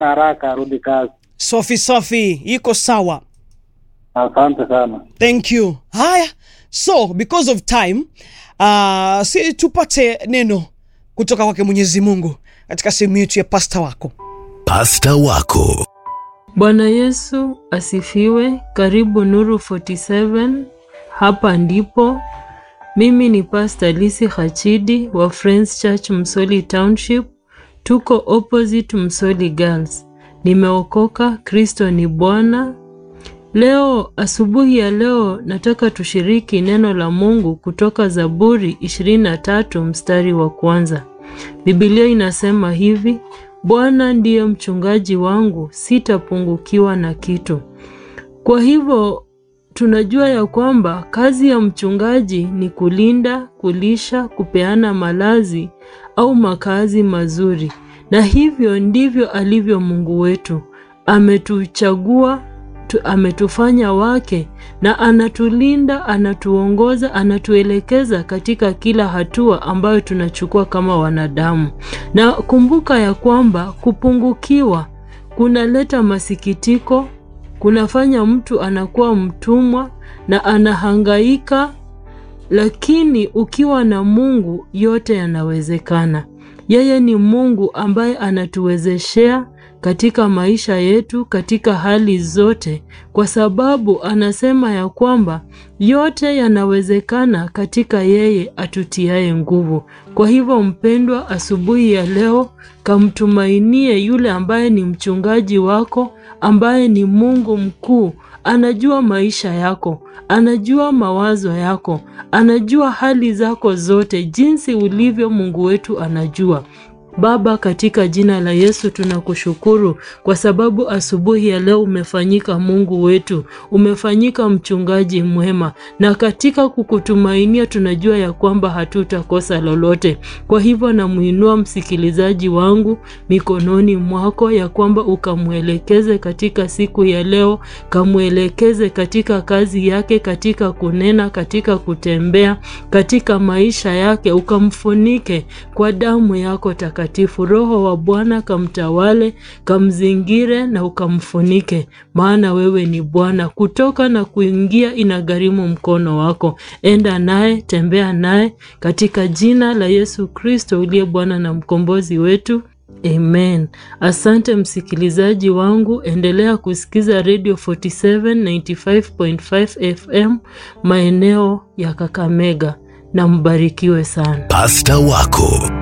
haraka arudi kazi. Safi safi, iko sawa. Asante sana. Thank you. Haya, so because of time uh, si tupate neno kutoka kwake Mwenyezi Mungu katika sehemu yetu ya pasta wako. Pasta wako Bwana Yesu asifiwe. Karibu Nuru 47. Hapa ndipo mimi ni Pastor Lisi Hachidi wa Friends Church Msoli Township. Tuko opposite Msoli Girls. Nimeokoka, Kristo ni Bwana. Leo asubuhi ya leo nataka tushiriki neno la Mungu kutoka Zaburi 23 mstari wa kwanza. Biblia inasema hivi: Bwana ndiye mchungaji wangu, sitapungukiwa na kitu. Kwa hivyo tunajua ya kwamba kazi ya mchungaji ni kulinda, kulisha, kupeana malazi au makazi mazuri, na hivyo ndivyo alivyo Mungu wetu. Ametuchagua tu, ametufanya wake na anatulinda, anatuongoza, anatuelekeza katika kila hatua ambayo tunachukua kama wanadamu. Na kumbuka ya kwamba kupungukiwa kunaleta masikitiko, kunafanya mtu anakuwa mtumwa na anahangaika, lakini ukiwa na Mungu yote yanawezekana. Yeye ni Mungu ambaye anatuwezeshea katika maisha yetu katika hali zote, kwa sababu anasema ya kwamba yote yanawezekana katika yeye atutiaye nguvu. Kwa hivyo, mpendwa, asubuhi ya leo kamtumainie yule ambaye ni mchungaji wako, ambaye ni Mungu mkuu. Anajua maisha yako, anajua mawazo yako, anajua hali zako zote, jinsi ulivyo. Mungu wetu anajua. Baba, katika jina la Yesu tunakushukuru kwa sababu asubuhi ya leo umefanyika Mungu wetu, umefanyika mchungaji mwema, na katika kukutumainia tunajua ya kwamba hatutakosa lolote. Kwa hivyo namuinua msikilizaji wangu mikononi mwako, ya kwamba ukamwelekeze katika siku ya leo, kamwelekeze katika kazi yake, katika kunena, katika kutembea, katika maisha yake, ukamfunike kwa damu yako takatifu. Roho wa Bwana kamtawale, kamzingire na ukamfunike, maana wewe ni Bwana. Kutoka na kuingia inagharimu mkono wako. Enda naye, tembea naye, katika jina la Yesu Kristo uliye Bwana na mkombozi wetu. Amen. Asante msikilizaji wangu, endelea kusikiza Radio 47 95.5 FM maeneo ya Kakamega na mbarikiwe sana. pasta wako